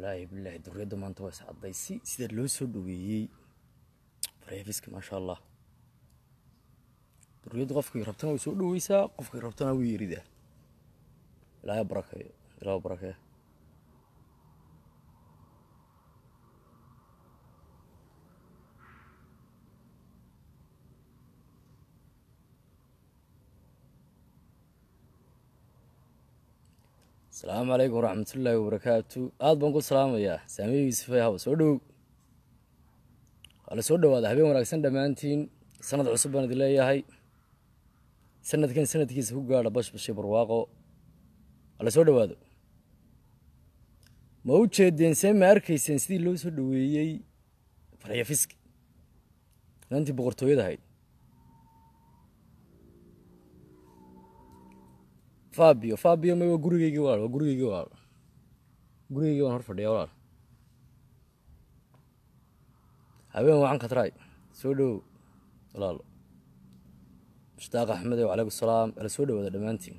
walaahi bilaahi duriyadda maanta waa iscadday si sida loo soo dhaweeyey faryafiska maasha allah duriyaddu qofkii rabtana way soo dhaweysaa qofkii rabtana way yeridaa ilaahay barakeeyo ilaah barakeeyo asalaamu calaykum waraxmatullaahi wabarakaatu aada baan ku salaamayaa saamiyo yuusufay haw soo dhowow waa la soo dhawaada habeen wanaagsan dhammaantiin sanad cusub baan idin leeyahay sanadkan sanadkiisa ku gaadha bashbashay barwaaqo waa la soo dhawaado ma u jeedeen see ma arkayseen sidii loo soo dhaweeyey faryafiski inantii boqortooyada ahayd fabio fabio ma waa gurigeygii walaal waa gurigeygii walaal gurigeygii waan hor fadhiya walaal habeen wacan katraay soo dhowow walaalo mushtaaq axmedow calaykum salaam ala soo dhawaada dhammaantiin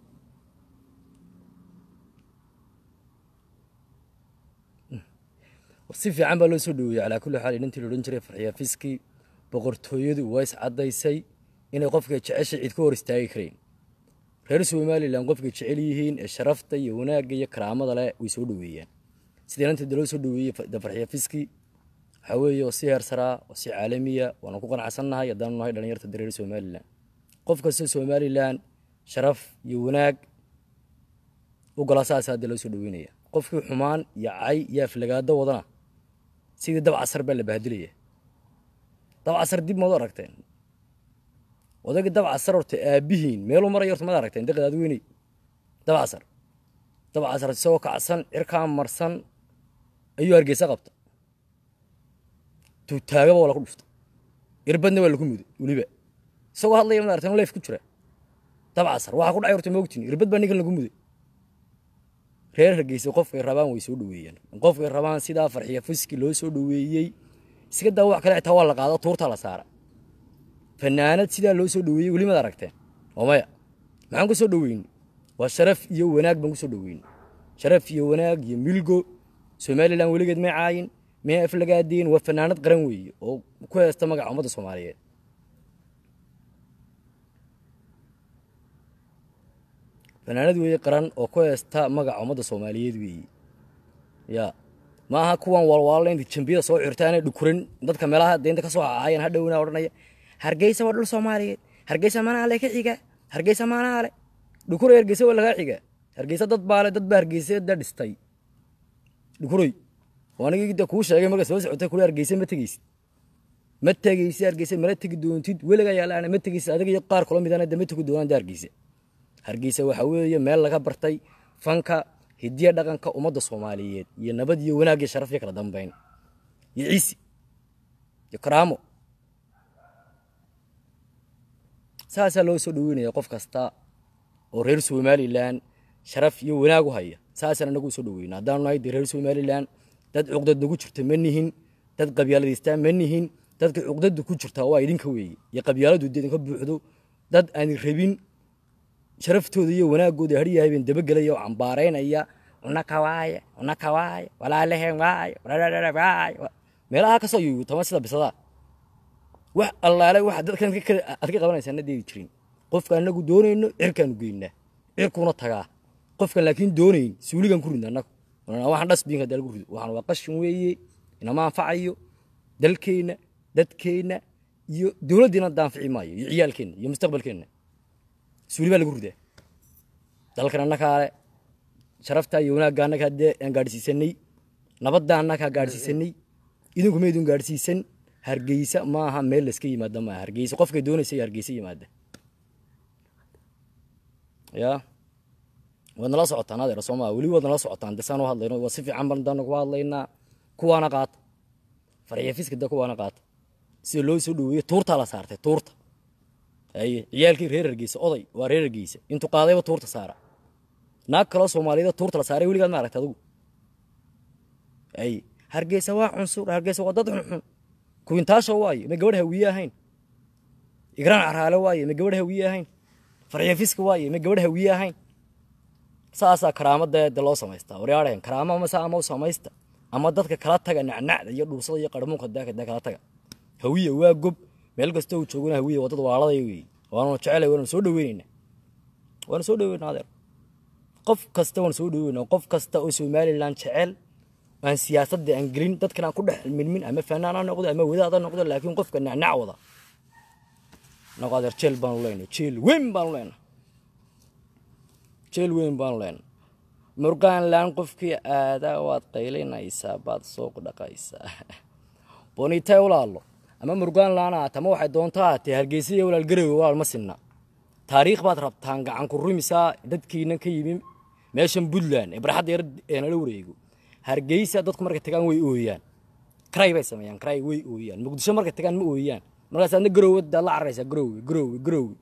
si fiican baa loo soo dhaweeyey calaa kulli xaal inantii la odhan jiray farxiyaafiski boqortooyadu waa is caddaysay inay qofka jeceshay cid ka hor istaagi karayn reer somalilan qofkay jecel yihiin ee sharafta iyo wanaagga iyo karaamada leh way soo dhaweeyaan sida inanteeda loo soo dhaweeyey dafarxyafiski waxaa weeye oo si heersaraa oo si caalamiya waana ku qanacsannahay haddaanu nahay dhalinyarta reer somalilan qof kasta somalilan sharaf iyo wanaag u gola saasa hadda loo soo dhaweynaya qofkii xumaan iyo cay iyo aflagaado wadana sidii dab casar baa la bahdilaya dab casar dib maad aragteen odayga dab casar horta aabihiin meeluu maraya horta maad aragteen daqad adweyney dab casar dab casar isagoo kacsan cirkaa marsan ayuu hargeysa qabta tuutaagaba waa laku dhufta irbadna waa lagu muday weliba isagoo hadlaya maad aragteen leef ku jira dab casar waxaa ku dhacay horta moogtiin irbad baa ninkan lagu muday reer hargeysa qofkay rabaan way soo dhaweeyaan qofkay rabaan sidaa farxiya fiski loo soo dhaweeyey iska daa wax kale xitaa waa la qaado tuurta la saara fanaanad sidaa loo soo dhaweeyey weli maad aragteen oo maya maxaan ku soo dhaweynay waa sharaf iyo wanaag baan ku soo dhaweynay sharaf iyo wanaag iyo milgo somalilan weligeed may caayin may aflagaadeen waa fanaanad qaran weeye oo ku heesta magaca ummadda soomaaliyeed fanaanad weeye qaran oo ku heesta magaca ummadda soomaaliyeed weeye ya ma aha kuwan walwaalla inta jambiyada soo xirtaanay dhukuran dadka meelaha deynta ka soo caayan hadhowna odhanaya hargeysa waa dhul soomaaliyeed hargeysa manaale ka xiga hargeysa manaale dhukuray hargeysa waa lagaa xiga hargeysa dad baale dad baa hargeysa da dhistay dhukuray anigii da kuu sheegay marka soo socotay kule hargeysa ma tegeysid ma tegeysid hargeysa mala tegi doontid weliga yaalaana ma tegeysid adiga iyo qaar kula midana de ma tegi doonaan da hargeysa hargeysa waxaa weeye meel laga bartay fanka hidiya dhaqanka ummadda soomaaliyeed iyo nabad iyo wanaag iyo sharaf iyo kala dambeyn iyo ciisi iyo karaamo saasaa loo soo dhaweynaya qof kasta oo reer somalilan sharaf iyo wanaag u haya saasaan anagu soo dhaweyna haddaanu nahay de reer somalilan dad cuqdad nagu jirta ma nihin dad qabyaaladaystaa ma nihin dadka cuqdada ku jirta waa idinka weeye iyo qabyaaladu de idinka buuxdo dad aan rabin sharaftooda iyo wanaagooda haryahay baan dabagelaya oo cambaaraynaya unaka waaye unaka waaye walaalaheen waaye waaye meelaha kasoo yuyutama sida bisadaa wax allaale waxa dadkan aad ka qabanaysaa na deedi jirin qofka anagu doonayno cirkaanu geynaa cirkuuna tagaa qofkan laakiin doonayn suuligan ku ridna anagu waxaan dhasbiinka dee lagu rido waxaan waa qashin weeye inama anfacayo dalkeenna dadkeenna iyo dowladdiina daanfici maayo iyo ciyaalkeenna iyo mustaqbalkeenna suuli baa lagu ridaa dalkan annagaa le sharafta iyo wanaagga annagaa dee aan gaadhsiisanay nabadda annagaa gaadhsiisanay idinku maydun gaadhsiisan hargeysa maaha meel layska yimaada maaha hargeysa qofkay doonaysa hargeysa yimaada ya waad nala socotaan adeer soomaa weli waad nala socotaan desaan u hadlayno waa si fiican baan daan ku hadlaynaa kuwaana qaata faryafiska da kuwaana qaata sida loo soo dhaweeye tuurtaa la saartay tuurta haye ciyaalkii reer hargeysa oday waa reer hargeysa intuu qaadayba tuurta saara naag kaloo soomaaliyada tuurta la saaray weligaad ma aragta adigu haye hargeysa waa cunsur hargeysa waa dad xunxun kuwintaasho waaye ma gabadh hawiye ahayn igraan caraale waaye ma gabadh hawiye ahayn faryafiska waaye ma gabadh hawiye ahayn saasaa karaamada de loo samaystaa waryaadheen karaamo mase ama u samaysta ama dadka kala taga nacnacda iyo dhuursada iyo qarmuunka daakada kala taga hawiye waa gob meel kasta uu joogana hawiye waa dad waalada wey waanu jecelay waanu soo dhaweynayna waanu soo dhaweynaa adeer qof kasta waanu soo dhaweynaa qof kasta oo somaliland jecel aan siyaasadda aan gelin dadkan aan ku dhex milmin ama fanaan ha noqdo ama wadaad ha noqdo laakiin qofka nacnac wada nago adeer jeel baanu leenahay jeel weyn baanu leenahay jeel weyn baanu leenahay murgaanland qofkii aadaa waad qaylinaysaa baad sooq dhaqaysaa bonitay walaalo ama murgaanland aat ama waxay doontaa aatee hargeysa iyo walaal garowe walaal ma sinna taariikh baad rabtaan gacan ku rumisaa dadkiina ka yimi meeshan puntland ee barxadda yar ee nala wareego hargeysa dadku markay tagaan way ooyaan kray bay sameeyaan kray way ooyaan muqdisho markay tagaan ma ooyaan markaas adna garowe daad la cararaysaa garowe garowe garowe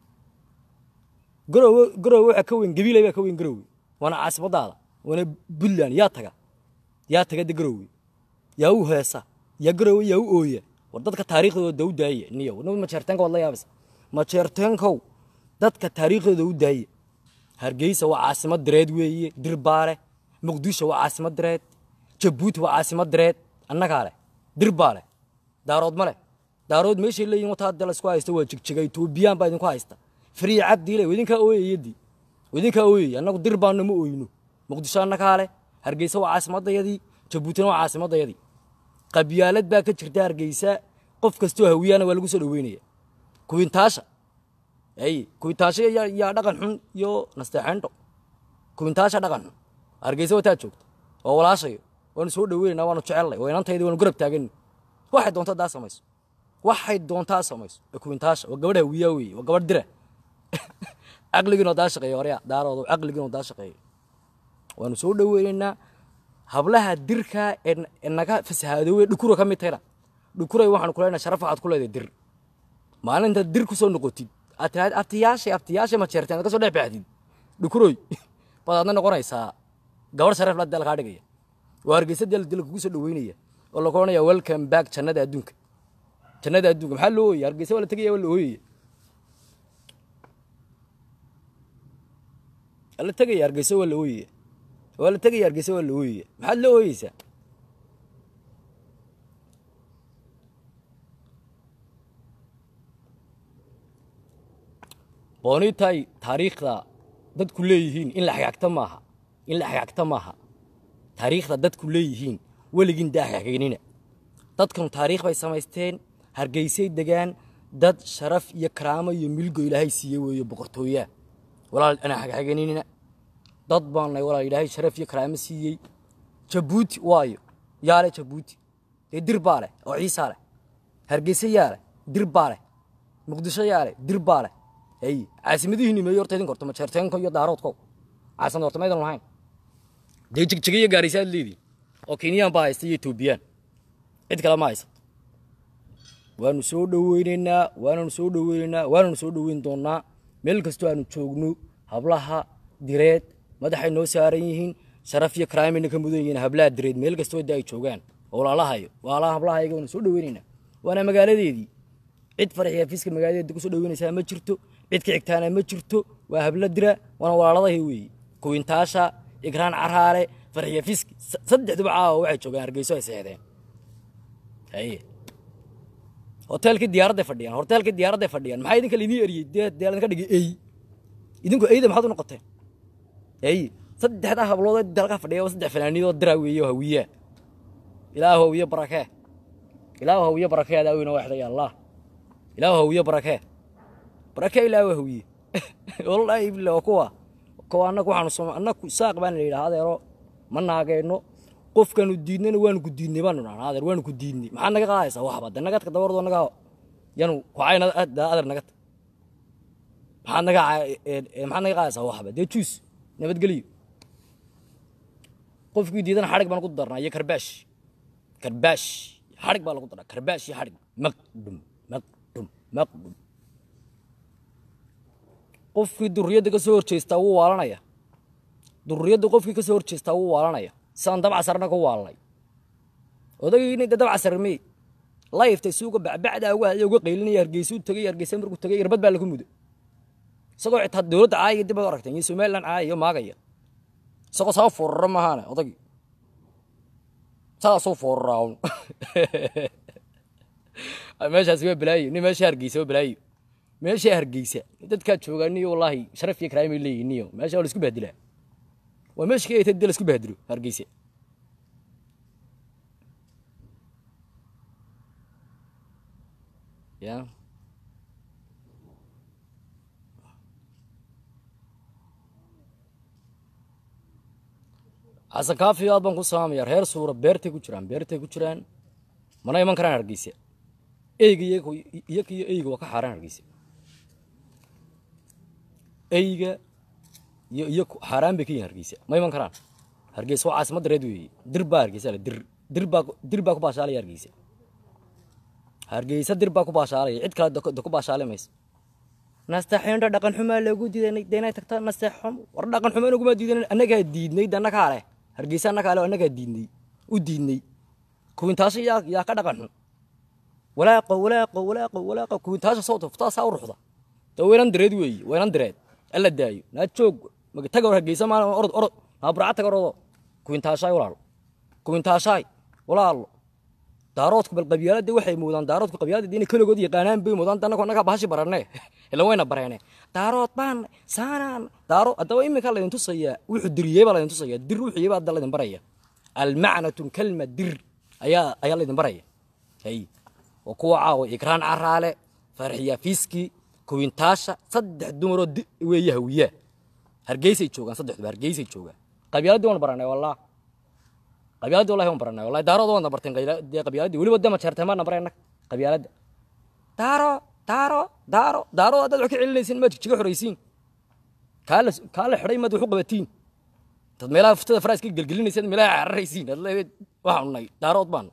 garowe garowe waxaa ka weyn gabiilay baa ka weyn garowe waana caasimadaada waana puntland yaa taga yaa taga de garowe yaa u heesa yaa garowe yaa u ooya war dadka taariikhdooda u daaya niyo majeerteenka waad la yaabaysa majeerteenkow dadka taariikhdooda u daaya hargeysa waa caasimad direed weeye dirbaale muqdisho waa caasimad direed jabuuti waa caasimad direed annagaa leh dirbaa leh daarood ma leh daarood meeshay leeyihin wata hadda laisku haysto waa jigjiga etoobiyaan baa idinku haysta fariya cabdiile idinkaa ooyayadii idinkaa ooyay annagu dir baanu ma ooyno muqdisho annagaa leh hargeysa waa caasimadayadii jabuutina waa caasimadayadii qabyaalad baa ka jirta hargeysa qof kastoo hawiyaana waa lagu soo dhaweynaya kuwintaasha ay kuwintaasha yaa dhaqan xun iyo nasteexeendho kuwintaasha dhaqan xun hargeysa wataa joogta oo walaashayo waanu soo dhaweynayna waanu jecelnay oo inantaydi waanu garab taagani waxay doontaa daa samayso waxay doontaa samayso ee kuwintaasha waa gabadh hawiyaa weeye waa gabadh dira caqligiinoo daa shaqeeya horya daaroodo caqligiinoo daa shaqeeya waanu soo dhaweynaynaa hablaha dirka ee naga fasahaadoowe dhukura ka mid tahayna dhukuray waxaan ku leenahay sharaf waxaad ku leedahay dir maalinta dir ku soo noqotid aad tiraahid abtiyaashay abtiyaashay ma jeerteen aad ka soo dhex baxdid dhukuroy baad aadna noqonaysaa gabarh sharaf la dal kaa dhigaya waa hargeysa dal dal kugu soo dhaweynaya oo lagu odhanaya welcome back jannada adduunka jannada adduunka maxaa loo ooyaya hargeysa waa la tegaya waa la ooyaya waa la tegaya hargeysa waa la ooyaya waa la tegaya hargeysa waa la ooyaya maxaad la ooyeysaa boonitay taariikhda dadku leeyihiin in la xagaagta maaha in la xagaagta maaha taariikhda dadku leeyihiin weligiin daa xagaynina dadkan taariikh bay samaysteen hargeysay degaan dad sharaf iyo karaamo iyo milgo ilaahay siiye weeye boqortooyaa walaal anaa xagxagaynina dad baanay walaal ilaahay sharaf iyo karaamo siiyey jabuuti waayo yaa leh jabuuti dee dir baa leh oo ciisaa leh hargeysa yaa leh dir baa leh muqdisho yaa leh dir baa leh ay caasimadihiinni meeyo horta idinka horta majeerteenko iyo daaroodko caasimad horta maydan lahayn dee jigjiga iyo gaaraysa aad leediin oo kenyaan baa haysta iyo etoobiyaan cid kale ma haysato waanu soo dhoweynaynaa waananu soo dhoweynaynaa waananu soo dhoweyn doonaa meel kastoo aanu joogno hablaha direed madaxay noo saaran yihiin sharaf iyo karaamayna ka mudan yihiin hablaha direed meel kastoo da ay joogaan oo walaalahayo walaalaha hablahayaga waanu soo dhoweynaynaa waana magaaladeedii cid faraxiya fiiska magaaladeeda kusoo dhoweynaysaa ma jirto cid ka xigtaana ma jirto waa habla dira waana walaaladahay weeye kuwintaasha igraan caraale farxiya fiiski saddexduba caawa waxay joogaan hargeyso ay seexdeen haye hoteelkii diyaaradday fadhiyaan hoteelkii diyaaradday fadhiyaan maxaa idinka laidin eriyey dee dee ladinka dhigay ey idinku eyda maxaad u noqoteen ey saddexdaa hablood dalka fadhiya waa saddex fanaaniidoo dira weeye oo hawiyaa ilaahu hawiye barakee ilaahu hawiye barakee adaa weyna waxday allah ilaahu hawiye barakee barakee ilaahu hawiye wallaahi billah waa kuwa kuwa annagu waxaanu soo annagu saaq baan la yidhaha adeero ma naagayno qofkaanu diidnayna waanu ku diidnay baanu dhahnaa adeer waanu ku diidnay maxaad naga qaadaysaa waxba de nagadka dabardo naga yanu kucayna adeer nagata maxaad naga maxaad naga qaadaysaa waxba dee juus nabadgeliyo qofkii diidana xadhig baan ku darnaa iyo karbaash karbaash xadhig baa lagu daraa karbaash iyo xadhig maqdum maqdum maqdum qofkii durriyadda ka soo horjeestaa wuu waalanaya durriyadda qofkii ka soo horjeestaa wuu waalanaya saan dabcasarna ku waalnay odagayna de dabcasarmey layftay suuga bacbacdaa uga hadlay uga qaylinaya hargeysuu tegey hargeysa markuu tegey irbad baa lagu mudo isagoo xitaa dowladda caayaya dib baad aragteen iyo somaliland caayaya maagaya isagoo saa foorara maahaane odagii saasuu fooraraa un meeshaasi waa balaayo nin meesha hargeysa waa balaayo meesha hargeysa dadkaa joogaa niyo wallaahi sharaf iyo karaamay leeyihin niyo meesha waa la isku bahdilaa waa meesha ka eetay dee la isku bahdilo hargeysa ya xasan kaafi aad baan ku salaamaya reer suura beertay ku jiraan beertay ku jiraan mana iman karaan hargeysa eyga iyaga iyo eyga waa ka xaaraan hargeysa eyga iyo iyo xaaraan bay ka yihin hargeysa ma iman karaan hargeysa waa caasimadda reed weeye dir baa hargeysa le dir dir baa dir baa ku baashaalaya hargeysa hargeysa dir baa ku baashaalaya cid kale da ku baashaali mayso nasteexindha dhaqan xumaa loogu diidanay de inay tagta nasteexum war dhaqan xumaa naguma diidanay annagaa diidnay de annagaa leh hargeysa annagaa leh annagaa diidnay u diidnay kuwintaasha yaa yaa ka dhaqan xun walaaqo walaaqo walaaqo walaaqo kuwintaasha soo tuftaa saa u ruxda de weynan direed weeye weynan direed alla daayo naa joog taga war hargeysa maalin orod orod naa burca taga orodo kuwintaashaay walaalo kuwintaashaay walaalo daaroodku bal qabyaaladda waxay moodaan daaroodku qabyaaladda inay keligood yaqaanaan bay moodaan annagoo annagaa bahashi barane ila wayna bareene daarood baan saanaan daaro haddaba iminka laydin tusayaa wuxuu diriyey baa laydin tusayaa dir wuxuu yey baa hadda laydin baraya almacnatu kalma dir ayaa ayaa laydin baraya hay oo kuwa caawa ikraan caraale farxiya fiski kuwintaasha saddex dumaroo weeye hawiyaa hargeysay joogaan saddexduba hargeysay joogaan qabyaaladii waan baranay wallah qabyaaladii wallahi waan baranay wallahi daarooda waan barteen dee qabyaaladii weliba dama jeertay maana baray annaga qabyaaladda daaro daaro daaro daaro haddaad wax ka celinaysiin maad jiga xoraysiin kaa la kaa la xidhay maad wax u qabatiin dad meelaha fuftada faraa iska gelgelinaysa meelaha cararaysiin ad leedayd waxaanu nahay daarood baan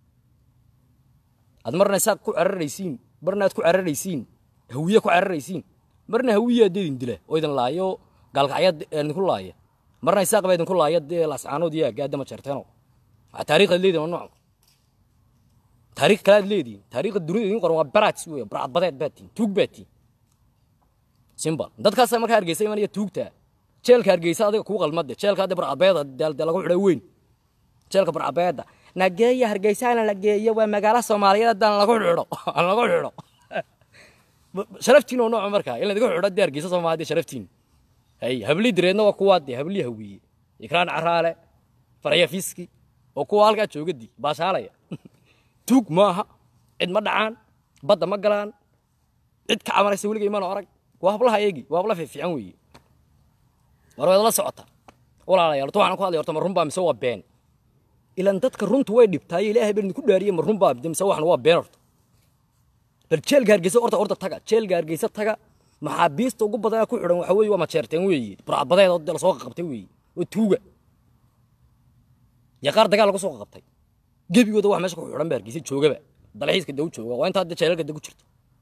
ad marna saaq ku cararaysiin marna aad ku cararaysiin hawiye ku cararaysiin marna hawiye aad idin dila oo idin laayo gaalkacyad idinku laaya marna isaaq baa idinku laaya dee lascaanood iyo gaadama jeerteeno waxaa taariikhdaad leedihin waa nooc taariikh kale aad leedihin taariikhda dunida idin qoran waa baraats wey barcad badeed baad tihin tuug baad tihin simbal dadkaasa markaa hargeysa imanaya tuugta jeelka hargeysa adiga kuu qalmade jeelka hadda barcadbeeda dee lagu xidhay weyn jeelka barcadbeeda nageeya hargeysana la geeyo waa magaalo soomaaliyeed haddaan lagu xidho aan lagu xidho sharaftiin oo nooca markaa in ladiga xidho dee hargeysa soomaaliya sharaftiin hay hablii direedna waa kuwaa dee hablii hawiye ikraan caraale farya fiski oo kuwa halkaa joogadii baashaalaya tuug maaha cid ma dhacaan badda ma galaan cid ka camaraysa weligay mana arag waa hablaha eegi waa habla fiifiican weeye war waad la socota walaalayaal horta waxaan ku hadlaya horta ma runbaa mise waa been ilan dadka runtu way dhibtaaye ilaahay baa idinku dhaariye ma runbaa mise waxan waa been horta bal jeelka hargeysa horta horta taga jeelka hargeysa taga maxaabiista ugu badan ku xidhan waxa weeye waa majeerteen weeye burcadbadeed oo lasoo qabtay weeye oo tuuga iyo qaar dagaal lagu soo qabtay gebigooda wax meesha ku xidhan ba hargeysa joogaba dalxiiska daw jooga waa intaa jeelalka da ku jirto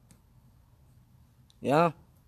ya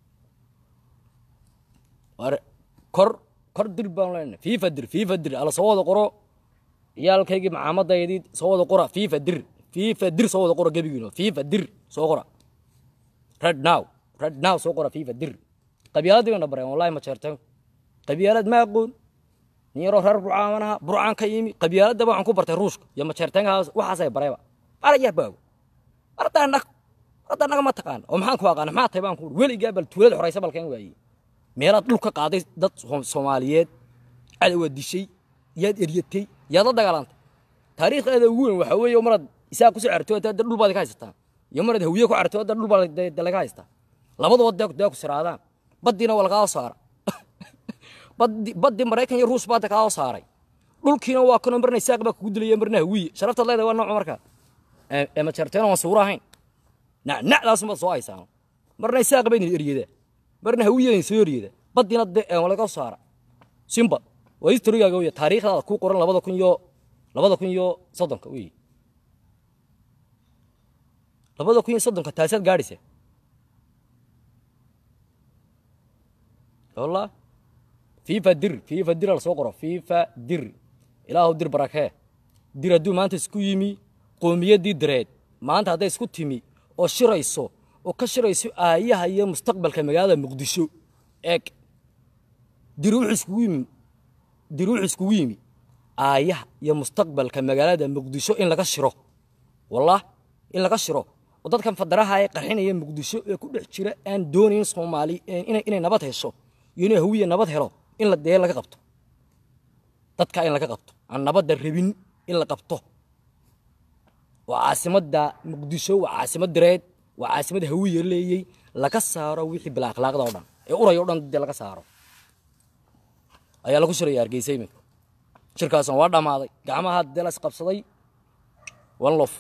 war kor kor dir baan leenahay fiifa dir fiifa dir ala soo wada qoro iyaalkaygii macaamadaydii soo wada qora fiifa dir fiifa dir soo wada qoro gebigiino fiifa dir soo qora red now red now soo qora fiifa dir qabyaaladii bayna bareen wallahi ma jeerteen qabyaalad ma aqoon nin yaroo reer burcaamanaha burcaan ka yimi qabyaaladaba waxaan ku bartay ruushka iyo ma jeerteenkaas waxaasay barayba araya baago ardaa nag ardaa naga ma taqaan oo maxaan ku aqaana maxaa tahay baan ku weligaa bal tuulada xoraysa balkan waaye meelaad dhul ka qaaday dad soomaaliyeed cadawaa dishay yaad eryatay yaad la dagaalantay taariikhdeeda ugu weyn waxaa weeye maraad isaa kusoo carto hadda dhul baad ka haysataa iyo maraad hawiye ku carto hadda dhul baad laga haystaa labadaba dee dee ku siraadaan baddiina waa lagaa saara baddi baddi maraykan iyo ruus baa kaa saaray dhulkiina waa kanoo marna isaaq baa kugu dilaya marna hawiye sharaftaad leedahay waa nooca markaa ee ma jarteena waan suura ahayn nacnacdaasumaad soo haysaan marna isaaq baa idin eryedaa marna hawiye idin soo eryedaa baddiina dee laga saara simba waa historigaaga wey taariikhdaada ku qoran labada kun iyo labada kun iyo soddonka wey labada kun iyo soddonka taasaad gaadhaysa والله فيفا در فيفا در la soo qoro fifa dir ilaahu dir barakee dir hadduu maanta isku yimi qoomiyadii direed maanta hadday isku timi oo shirayso oo ka shirayso aayaha iyo mustaqbalka magaalada muqdisho eeg dir wuxuu iskugu yimi diruux iskugu yimi aayaha iyo mustaqbalka magaalada muqdisho in laga shiro wallah in laga shiro oo dadkan fadaraha ee qarxinaya muqdisho ee ku dhex jira aan doonayn soomaali inay inay nabad hesho iyo inay hawiye nabad helo in la dee laga qabto dadka in laga qabto aan nabadda rabin in la qabto waa caasimadda muqdisho waa caasimad direed waa caasimad hawiye leeyey laga saaro wixii bila akhlaaqda oo dhan ee uraya o dhan dee laga saaro ayaa lagu shiraya hargeysa iminka shirkaasna waa dhammaaday gacmaha dee la isqabsaday one lof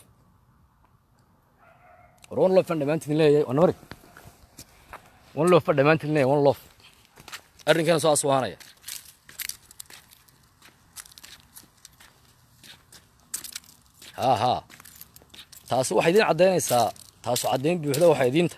war one lof aan dhammaantiin leeyahay waa namari one lof baan dhammaantiin leeyahay one lof arrinkana soo aswaanaya haa haa taasi waxay idiin caddaynaysaa taasu caddayn buuxda waxay idiinta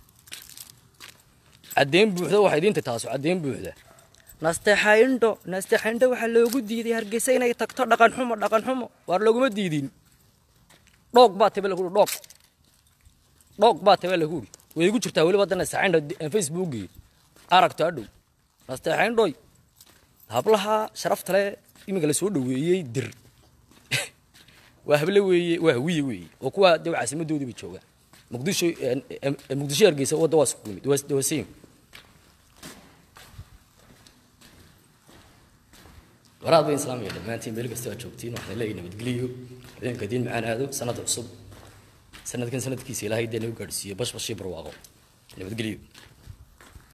caddayn buuxda waxay idiinta taasu caddayn buuxda nasteexayndho nasteexayndho waxaa loogu diiday hargeysa inay tagto dhaqan xumo dhaqan xumo waar looguma diidin dhoog baa tabe lagu dhoog dhoog baa tabe lagu uri way igu jirtaa weliba hadda nasteexayndho aan facebookii aragto hadhow nasteexayndhoy hablaha sharafta le iminka la soo dhoweeyey dir waa hable weeye waa hawiye weeye oo kuwa de caasimadoodii bay joogaan muqdisho muqdisho hargeysa wadda waa isku yimid waa same waraad bayn islaamaya dhammaantiin meel kasta aad joogtiin waxaan leeyahay nabadgeliyo habeenka diin macaan aado sanad cusub sanadkan sanadkiisa ilaahay dee nagu gaadhsiiyo bash bashii barwaaqo nabadgeliyo